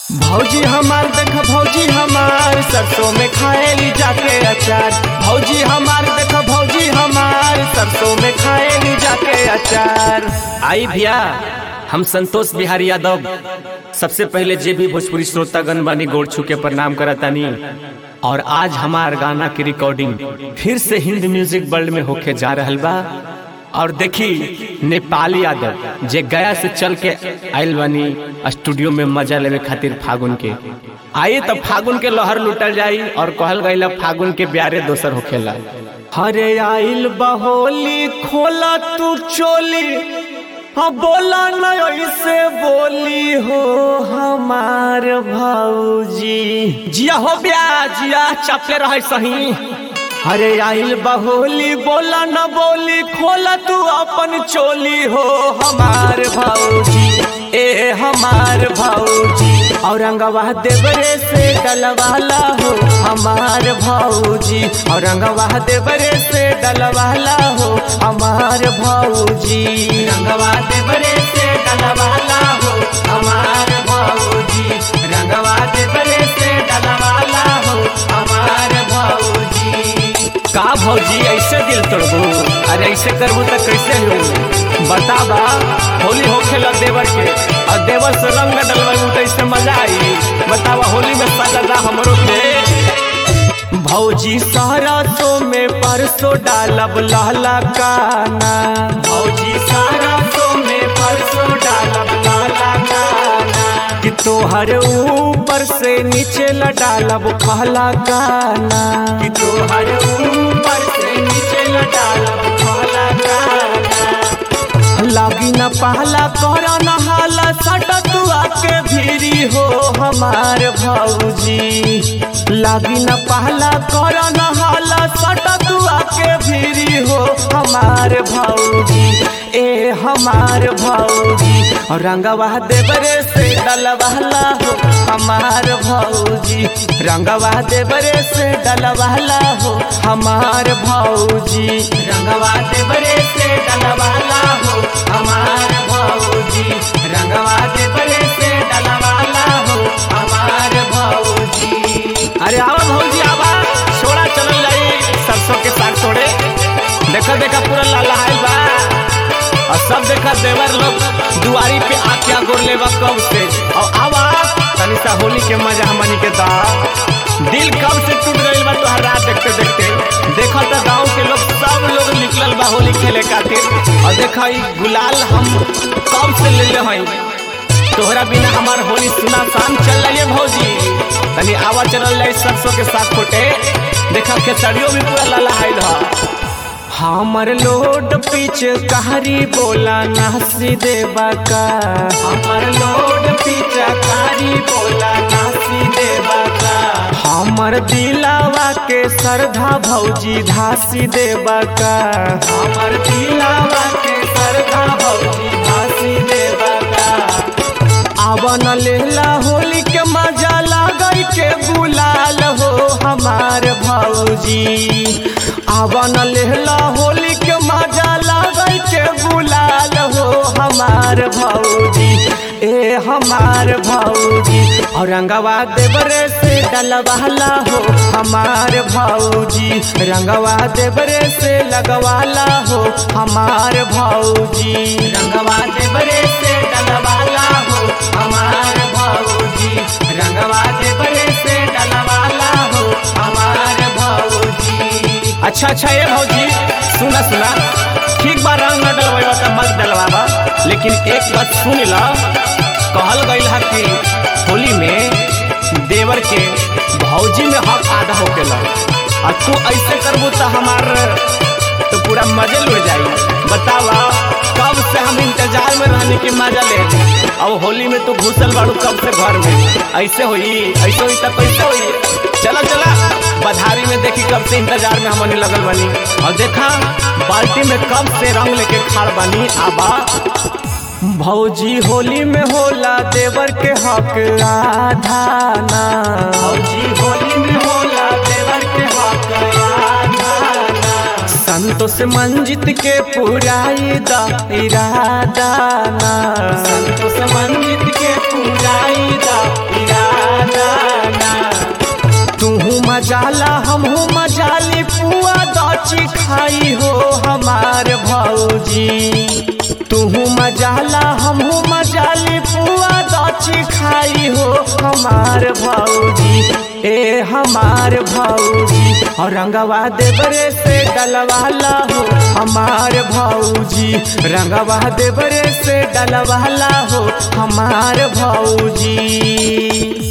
भौजी हमार देख भौजी हमार सरसों में खाएली जाके अचार भौजी हमार देख भौजी हमार सरसों में खाएली जाके अचार आई भैया हम संतोष बिहारी यादव सबसे पहले जे भी भोजपुरी श्रोतागण बानी गोड़ छू के प्रणाम करतानी और आज हमार गाना की रिकॉर्डिंग फिर से हिंद म्यूजिक वर्ल्ड में होके जा रहल बा और देखी नेपाली यादव जे गया से चल के आयल बनी स्टूडियो में मजा लेवे खातिर फागुन के आइए तब फागुन के लहर लुटल जाई और कहल गई फागुन के ब्यारे दोसर होखेला हरे आइल बहोली खोला तू चोली हाँ बोला न ऐसे बोली हो हमार भौजी जिया हो ब्या जिया चपले रहे सही अरे आइल बहोली बोला न बोली खोला तू अपन चोली हो हमार भौजी ए हमार भौजी औरंगवा देवरे से डलवाला हो हमार भौजी औरंगवा देवरे से डलवाला हो हमार भौजी रंगवा देवरे से डलवाला हो हमार भौजी रंगवा देवरे से डलवाला हो हमार भौजी का भौजी ऐसे दिल तोड़बू अरे ऐसे करबू तो कैसे हो बताबा होली होखेला देवर के और देवर से रंग डलवाई तो इससे मजा आई बतावा होली में सजा हमरो के भौजी सरसों में परसों डालब लहला काना भौजी सरसों में परसों डालब लहला काना कि तोहर ऊपर से नीचे ल डालब कहला गाना कि तोहर ऊपर से नीचे ल डालब कहला गाना लागी न पहला कर न हाला सट तू आके भीरी हो हमार भौजी लागी न पहला कर न हाला सट तू आके भीरी हो हमार भौजी ए हमार भौजी और रंगवा देवरे से डलवाला हो हमार भौजी रंगवा देवरे से डलवाला हो हमार भौजी रंगवा देवरे से डलवाला हो हमार भौजी रंगवा देवरे से डलवाला हो हमार भौजी अरे आवा भौजी आवा छोड़ा चलल जाई सरसों के साग तोड़े देखा देखा पूरा लाल बा और सब देखा देवर लोग दुआरी पे आख्या गोर लेवा कब से और आवा तनी सा होली के मजा हमनी के दा दिल कब से टूट गइल बा तोहर रात देखते देखते देखा तो गांव के लोग सब लोग निकलल बा होली खेले खातिर और देखा ई गुलाल हम कब से ले ले हई तोहरा बिना हमार होली सुना शाम चल रही है भौजी तनी आवा चलल जाई सरसों के साथ फोटे देखा खेसड़ियों भी पूरा लाला आइल है हमर लोड पीछे कहारी बोला नासी देवा का हमर लोड पीछे कहारी बोला नासी देवा का हमर दिलावा के सरधा भौजी धासी देवा का हमर दिलावा के सरधा भौजी धासी देवा का आवन लेला होली के मजा लागई के बुलाल हो हमार भौजी आवन लेला होली के मजा लागई के बुलाल हो हमार भौजी ए हमार भौजी औरंगवा देवरे से डलवाला हो हमार भौजी रंगवा देवरे से लगवाला हो हमार भौजी रंगवा देवरे से डलवाला हो हमार भौजी रंगवा देवरे से डलवाला हो हमार भौजी अच्छा अच्छा ये भौजी सुना सुना ठीक बा रंग न डलवाइबा त मत डलवाबा लेकिन एक बात सुन ला कहल गइल है कि होली में देवर के भौजी में हक आधा होकेला और तू ऐसे करबू तो हमार तो पूरा मजे लुट जाई बतावा कब से हम इंतजार में रहने की मजा ले अब होली में तू घुसल बाड़ू कब से घर में ऐसे हुई ऐसे हुई तो कैसे हुई चला चला बधारी में देखी कब से इंतजार में हमने लगल बनी और देखा बाल्टी में कब से रंग लेके खाड़ बनी आबा भौजी होली में होला देवर के हक आधाना भौजी होली में होला देवर के हक आधाना संतोष मंजित के पुराई दा इरादाना संतोष मंजित के पुराई दा इरादा मजाला हमहू मजाली पुआ दची खाई हो हमार भौजी तुहू मजाला हमहू मजाली पुआ दची खाई हो हमार भौजी ए हमार भौजी और रंगवा देवरे से डलवाला हो हमार भौजी रंगवा देवरे से डलवाला हो हमार भौजी